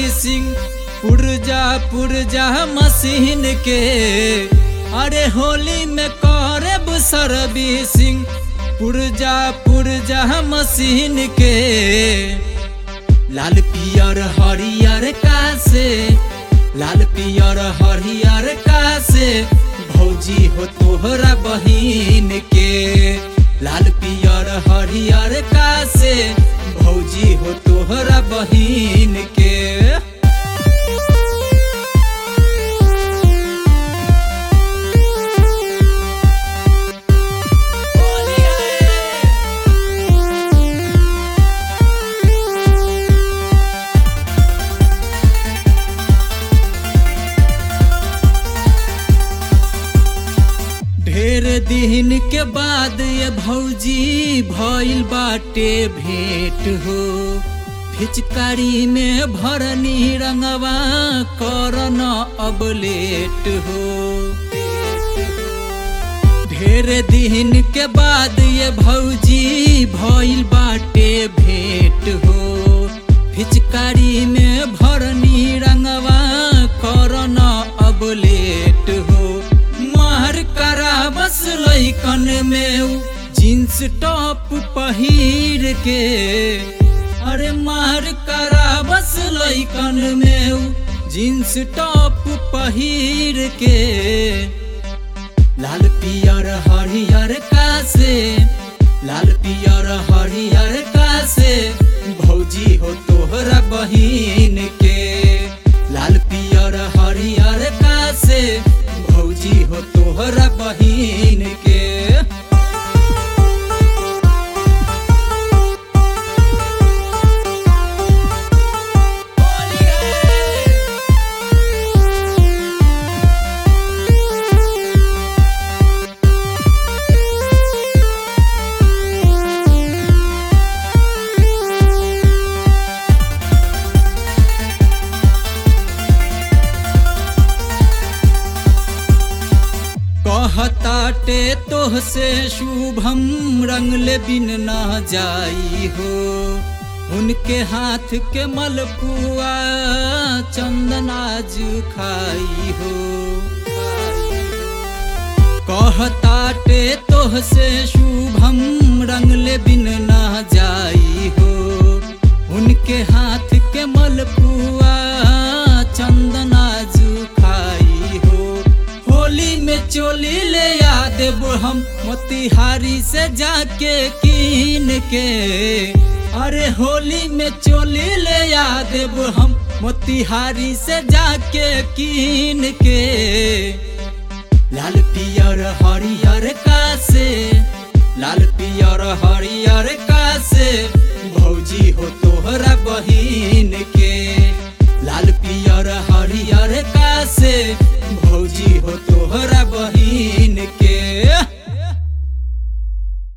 सिंह पुरजा पुरजा मशीन के अरे होली में करब सर्विसिंग पुरजा पुरजा मशीन के लाल पियर हरियर का से लाल पियर हरियर का से भौजी हो तोहरा बहिन के लाल पियर हरियर का से भौजी हो तोहरा बहिन के ढेर दिन के बाद ये भौजी भइल बाटे भेंट हो फिचकारी में भरनी रंगवा करन अब लेट हो ढेर दिन के बाद ये भौजी भइल बाटे भेंट हो फिचकारी में भरनी रंगवा करन अब लेट हो मार करा बस लैकन में उ जींस टॉप पहिर के अरे मार करा बस लैकन में उ जींस टॉप पहिर के लाल पियर हरियर का से लाल पियर हरियर का से भौजी हो तोहरा बहिन के लाल पियर हरियर का से भौजी हो तोहरा बहिन के कहताटे तोह से शुभम रंगले बिन ना जाई हो उनके हाथ के मलपुआ चंदनाज खाई हो कहताटे तोह से शुभम रंगले बिन ना जाई हो उनके हाथ के मलपुआ चंदनाज खाई हो होली में चोली ले आ देब हम मोतिहारी से जाके कीन के अरे होली में चोली ले आ देब हम मोतिहारी से जाके कीन के लाल पियर हरियर का से लाल पियर हरियर का से भौजी